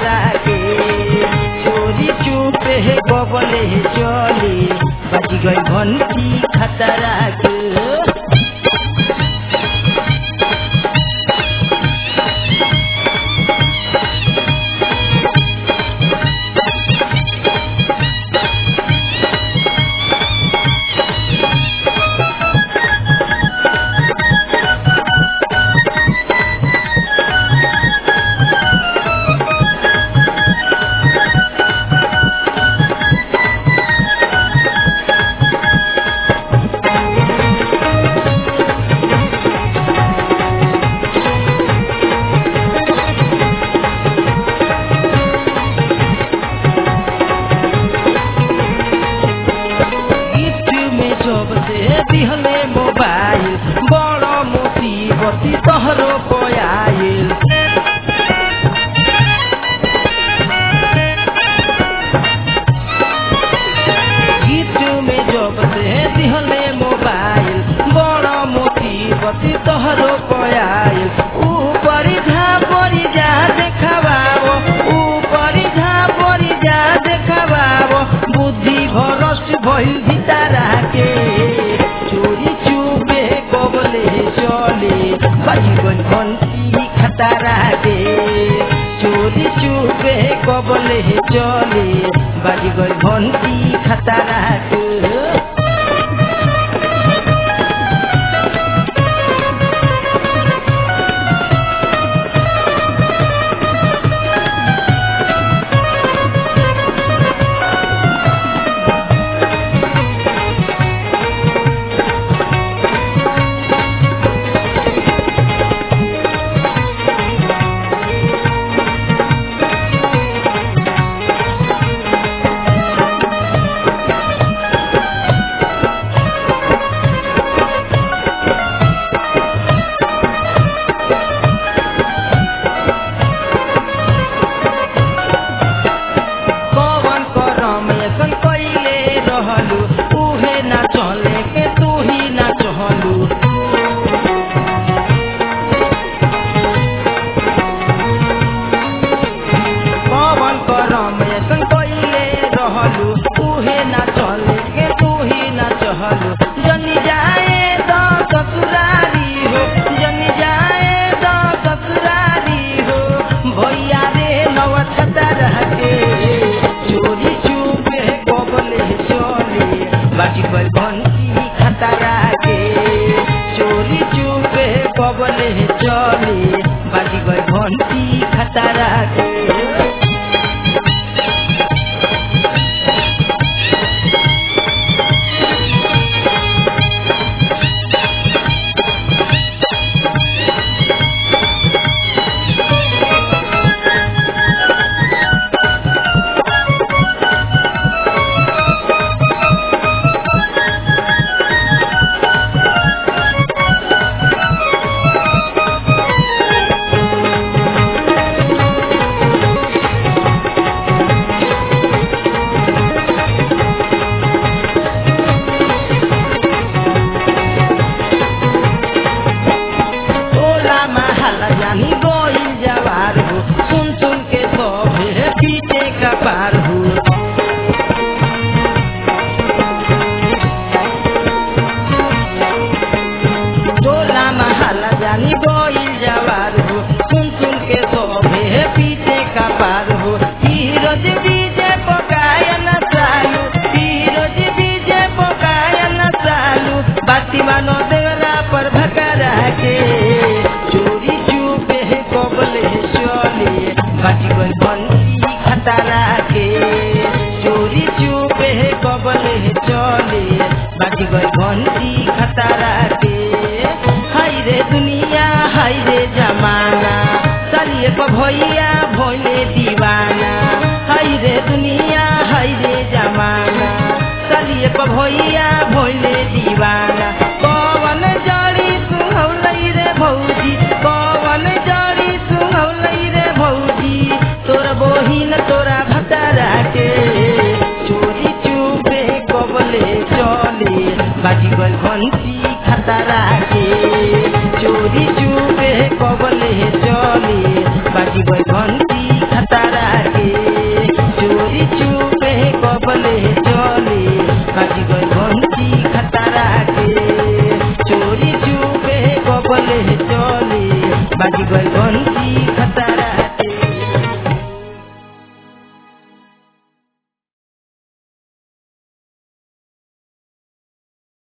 खतरा के चोरी चुपे बबले चले बज गई घंटी खतरा के गिफ्ट में जब से दिहले मोबाइल बड़ मुसीबती तहरो पयाइल गिफ्ट में जब से दिहले मोबाइल बड़ मुसीबती तहरो पयाइल ऊपर झा परी जा देखाबाओ ऊपर झा परी जा देखाबाओ बुद्धि भ्रष्ट भइल भितारा के चोरी चुपे कबले चले बजीवन घंटी खतरा के चोरी चुपे कबले चले बाजीगर घंटी खतरा के कवन करम ऐसन कइले रहलू उहे ना चले के तू ही ना चहलू कवन करम ऐसन कइले रहलू उहे ना चले के तू ही ना चहलू जनी जाए तो ससुरारी हो जनी जाए तो ससुरारी हो भैया रे नवछता रह के चोरी चुपे कबले चले बाटी पर घंटी खतरा के चोरी चुपे कबले चले बाटी पर घंटी खतरा के टोला महल जानी गोइल जवार हो सुन सुन के सभे पीछे का पार हो टोला महल जानी गोइल जवार हो सुन सुन के सभे पीछे का पार हो हीरोज बीजे पकायन चालू हीरोज बीजे पकायन चालू बाती मानो देवरा पर भकरा के चोरी चुपे कबले चले बाटी गई बंदी खतरा के बाजी गइल बंसी खतरा